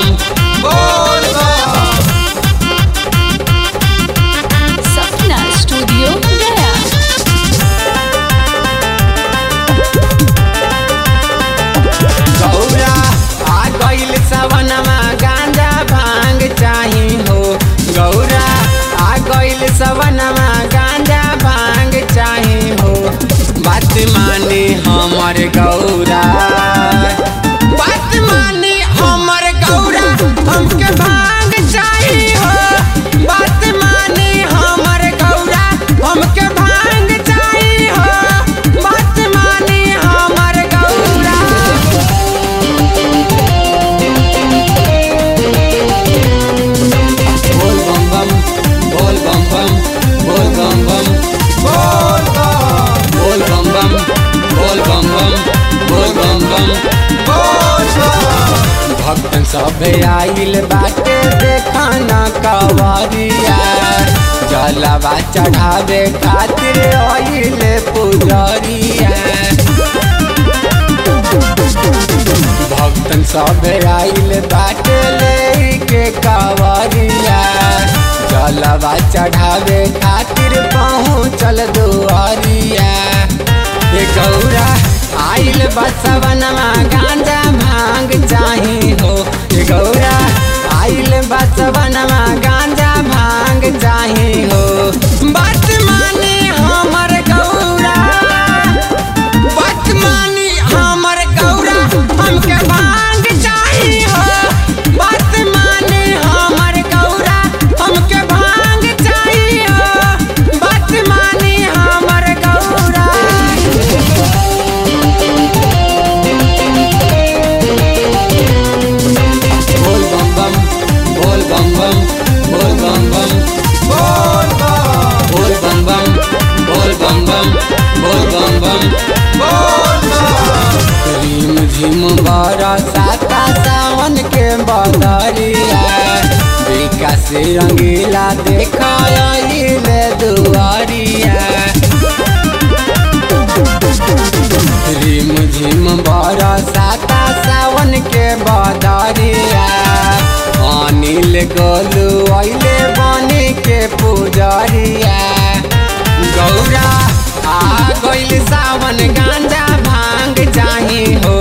बोल बम सपना स्टूडियो गया गौरा आ गइल सवनमा गांजा भांग चाही हो गौरा आ गइल सवनमा गांजा भांग चाही हो बात माने हमर गौरा बात माने हमर गौरा हमके भांग चाही हो बात माने हमर गौरा हमके भांग चाही हो बात माने हमर गौरा बोल बम बम बोल बम बम बोल बम बम बोल बम बोल बम बम बोल बम बम बोल बम बम बोल भक्तन सब आइल बाटे देखाना कवरिया जलवा चढ़ावे खातिर आइल पुजरिया भक्तन सब आइल बाटे लेके कावरिया जलवा चढ़ावे खातिर पहुँचल दुआरिया हे गौरा आइल बसवनमा गांजा भांग चाही हो हे गौरा आइल बसवनमा गांजा भांग चाही हो बात माने हमर गौरा बात मानी हमर गौरा हमके भांग चाही हो बात मानी हमर गौरा हमके भांग चाही हो बात मानी हमर गौरा बोल बम बम बोल बम बम बोल बम बम बोल बम बोल बम बम बोल बम बम बोल बम बम बोल झिम झिम बारा साता सावन के बदरिया विकास रंगीला देखाइले दुआरिया रिम झिम बारा साता सावन के बदरिया अनिल गोलू अइले बनी के पुजरिया गौरा आ गइल सावन गांजा भांग चाही हो